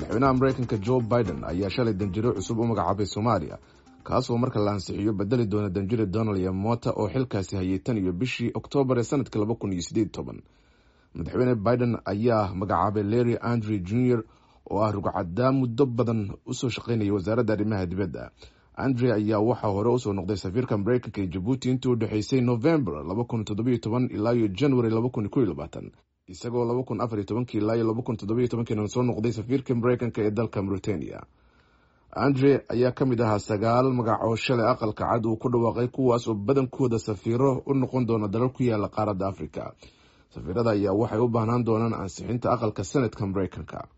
madaxweynaha mareykanka jo biden ayaa shalay danjiro cusub u magacaabay soomaaliya kaasoo marka la ansixiyo bedeli doona danjire donald yamota oo xilkaasi hayay tan iyo bishii oktoobar ee sanadka laba kun iyo sideed toban madaxweyne biden ayaa magacaabay larry andre junior oo ah rugcaddaa muddo badan usoo shaqeynaya wasaaradda arrimaha dibadda andre ayaa waxaa hore usoo noqday safiirka mareykanka ee jabuuti intii u dhexeysay novembar laba kun toddobiyo toban ilaa iyo january laba kun kow iyo labaatan isagoo laba kun afariyo tobankii ilaa iyo laba kun toddobiyo tobankiina soo noqday safiirka mareykanka ee dalka mauritania andre ayaa ka mid ahaa sagaal magac oo shalay aqalka cad uu ku dhawaaqay kuwaas oo badankooda safiiro u noqon doona dalal ku yaala qaaradda africa safiirada ayaa waxay u baahnaan doonaan ansixinta aqalka senadka mareykanka